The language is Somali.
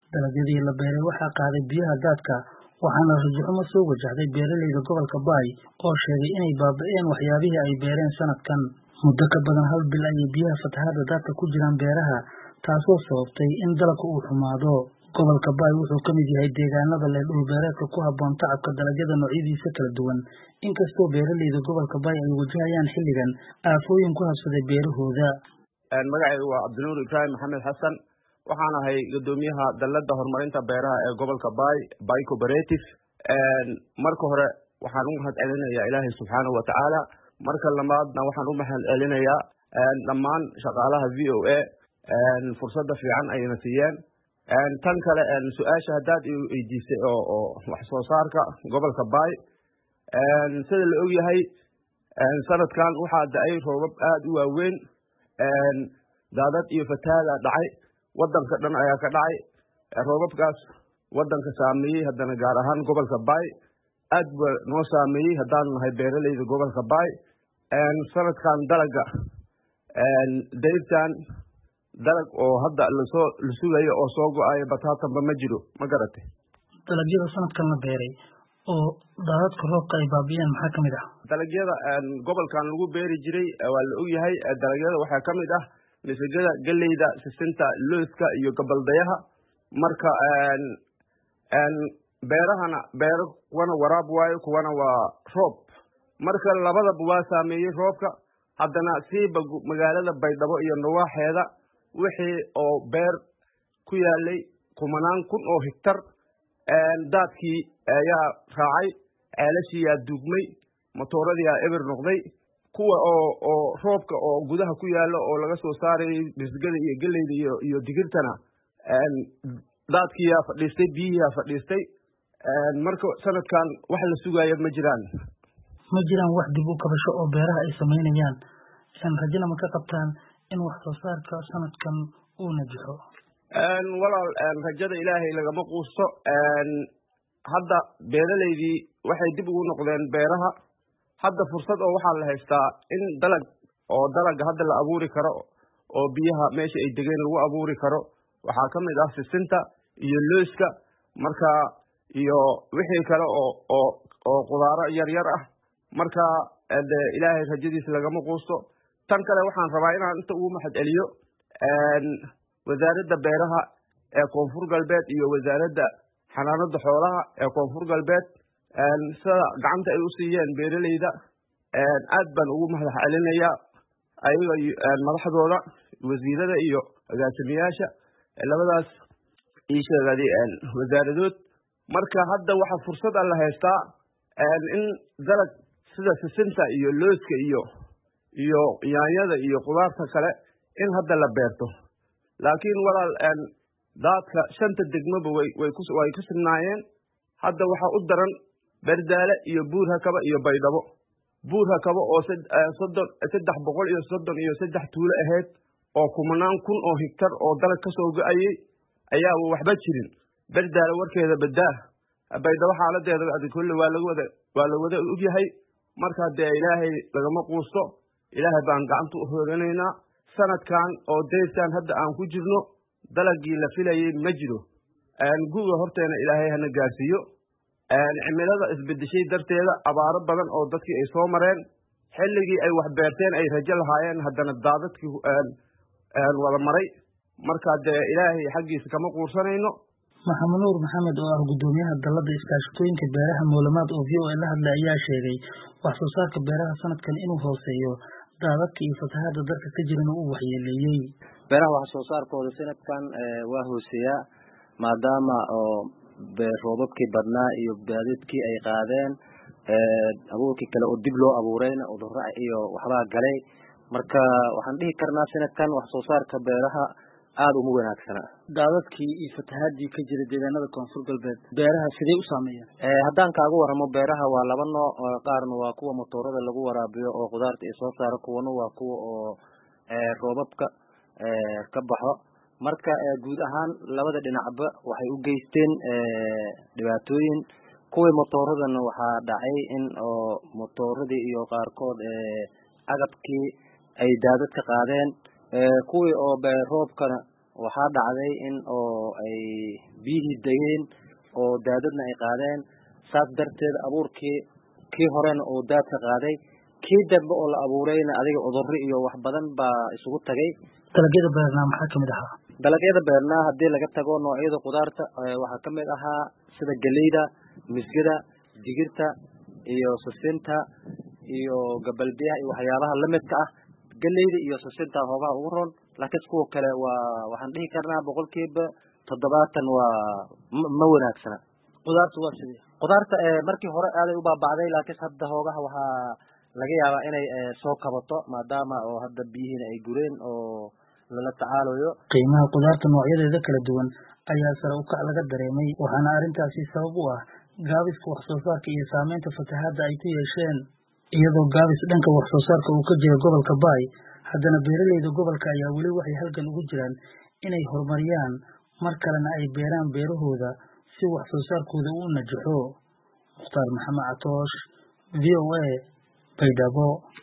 dalagyadii la beeray waxaa qaaday biyaha daadka waxaana rajaxumo soo wajahday beeralayda gobolka baay oo sheegay inay baaba'een waxyaabihii ay beereen sanadkan muddo ka badan hal bil ayay biyaha fatahaadda daadka ku jiraan beeraha taasoo sababtay in dalagka uu xumaado gobolka baay wuxuu ka mid yahay deegaanada leh dhulbeereedka ku habboon tacabka dalagyada noocyadiisa kala duwan inkastoo beeralayda gobolka baay ay wajahayaan xilligan aafooyin ku habsaday beerahooda magacaygu waa cabdinuur ibraahim maxamed xasan waxaan ahay guddoomiyaha dalladda horumarinta beeraha ee gobolka baay bay cooperative marka hore waxaan u mahad celinayaa ilaahay subxaanahu watacaala marka labaadna waxaan u mahad celinayaa dhammaan shaqaalaha v o a fursadda fiican ayna siiyeen tan kale su-aasha haddaad i weydiisay oo oo wax soo saarka gobolka baay sida la og yahay sanadkan waxaa da-ay roobab aada u waaweyn daadad iyo fatahaada dhacay wadanka dhan ayaa ka dhacay roobabkaas wadanka saameeyey haddana gaar ahaan gobolka baay aad ba noo saameeyey haddaanu nahay beeralayda gobolka baay sanadkan dalaga dayrtan dalag oo hadda lasoo la sugayo oo soo go-ayo bataatanba ma jiro ma garatay dalagyada sanadkan la beeray oo daadadka roobka ay baabiyeen maxaa kamid ah dalagyada gobolkan lagu beeri jiray waa la og yahay dalagyada waxaa ka mid ah masagada geleyda sisinta looska iyo gabaldayaha marka beerahana beero kuwana waraab waayo kuwana waa roob marka labadaba waa saameeyey roobka haddana siiba magaalada baydhabo iyo nawaaxeeda wixii oo beer ku yaalay kumanaan kun oo higtar daadkii ayaa raacay ceelashiiyaa duugmay matooradiiyaa eber noqday kuwa oo oo roobka oo gudaha ku yaalo oo laga soo saarayay bisgada iyo geleyda iyo iyo digirtana daadkiiyaa fadhiistay biyihiyaa fadhiistay marka sanadkan wax la sugaaya ma jiraan ma jiraan wax dib u kabasho oo beeraha ay samaynayaan rajana ma ka qabtaan in wax soo saarka sanadkan uu najixo walaal rajada ilaahay lagama quusto hadda beeralaydii waxay dib ugu noqdeen beeraha hadda fursad oo waxaa la haystaa in dalag oo dalaga hadda la abuuri karo oo biyaha meesha ay degeen lagu abuuri karo waxaa ka mid ah sisinta iyo looska marka iyo wixii kale oo oo oo qudaaro yaryar ah marka de ilaahay rajadiisa lagama quusto tan kale waxaan rabaa inaan inta ugu mahad celiyo wasaaradda beeraha ee koonfur galbeed iyo wasaaradda xanaanada xoolaha ee koonfur galbeed sida gacanta ay u siiyeen beeralayda aad baan ugu mahad celinayaa ayaga madaxdooda wasiirada iyo agaasimayaasha labadaas ii sheegad wasaaradood marka hadda waxaa fursad a la haystaa in dalag sida sisinta iyo looska iyo iyo yaanyada iyo qudaarta kale in hadda la beerto laakiin walaal daadka shanta degmaba way way ku way ku sugnaayeen hadda waxaa u daran berdaale iyo buur hakaba iyo baydhabo buur hakaba oo soddon saddex boqol iyo soddon iyo saddex tuulo ahayd oo kumanaan kun oo higtar oo dalag ka soo go-ayey ayaa waxba jirin berdaale warkeeda badaa baydhabo xaaladeeda adi kolle waa laga wada waa la wada ogyahay marka dee ilaahay lagama quusto ilaahay baan gacanta u hooranaynaa sanadkan oo dayrtan hadda aan ku jirno dalagii la filayay ma jiro guga horteena ilaahay hana gaarsiiyo cimilada isbedeshay darteeda abaaro badan oo dadkii ay soo mareen xilligii ay wax beerteen ay rajo lahaayeen haddana daadadkii wada maray marka dee ilaahay xaggiisa kama quursanayno maxamed nuur maxamed oo ah guddoomiyaha dalladda iskaashatooyinka beeraha moolamaad oo v o a la hadlay ayaa sheegay wax soo saarka beeraha sanadkan inuu hooseeyo daadadka iyo fatahaada dalka ka jirana uu waxyeeleeyey beeraha wax soo saarkooda sanadkan waa hooseeyaa maadaama oo roobabkii badnaa iyo baadadkii ay qaadeen abuurkii kale oo dib loo abuurayna udura iyo waxbaa galay marka waxaan dhihi karnaa sanadkan wax soo saarka beeraha aada uma wanaagsana daadadkii iyo fatahaadii ka jira deegaanada koonfur galbeed beeraha sidee u saameeyeen haddaan kaaga waramo beeraha waa laba nooc qaarna waa kuwa motoorada lagu waraabiyo oo khudaarta ay soo saaro kuwana waa kuwa oo roobabka ka baxo marka guud ahaan labada dhinacba waxay u geysteen dhibaatooyin kuwii motooradana waxaa dhacay in oo motooradii iyo qaarkood agabkii ay daadad ka qaadeen kuwii oo roobkana waxaa dhacday in oo ay biyihii degeen oo daadadna ay qaadeen saas darteed abuurkii kii horena oo daadka qaaday kii dambe oo la abuurayna adiga cudurro iyo wax badan baa isugu tagay dalagyada beernaa maxaa kamid ahaa dalagyada beernaa haddii laga tago noocyada khudaarta waxaa kamid ahaa sida geleyda misgada digirta iyo sisinta iyo gabalbiyaha iyo waxyaabaha lamidka ah geleyda iyo sisinta hoogaha ugu roon laakiin kuwa kale waa waxaan dhihi karnaa boqolkiiba toddobaatan waa ma wanaagsana khudaarta waa sidee khudaarta markii hore aaday u baaba'day laakiin hadda hoogaha waxaa laga yaabaa inay soo kabato maadaama oo hadda biyihiina ay gureen oo lala tacaalayo qiimaha khudaarta noocyadeeda kala duwan ayaa sare ukac laga dareemay waxaana arrintaasi sabab u ah gaabiska wax soo saarka iyo saameynta fatahaadda ay ku yeesheen iyadoo gaabis dhanka wax soo saarka uu ka jira gobolka baay haddana beeraleyda gobolka ayaa weli waxay halgan ugu jiraan inay horumariyaan mar kalena ay beeraan beerahooda si wax soo saarkooda u najaxo mukhtaar maxamed catoosh v o a baydhabo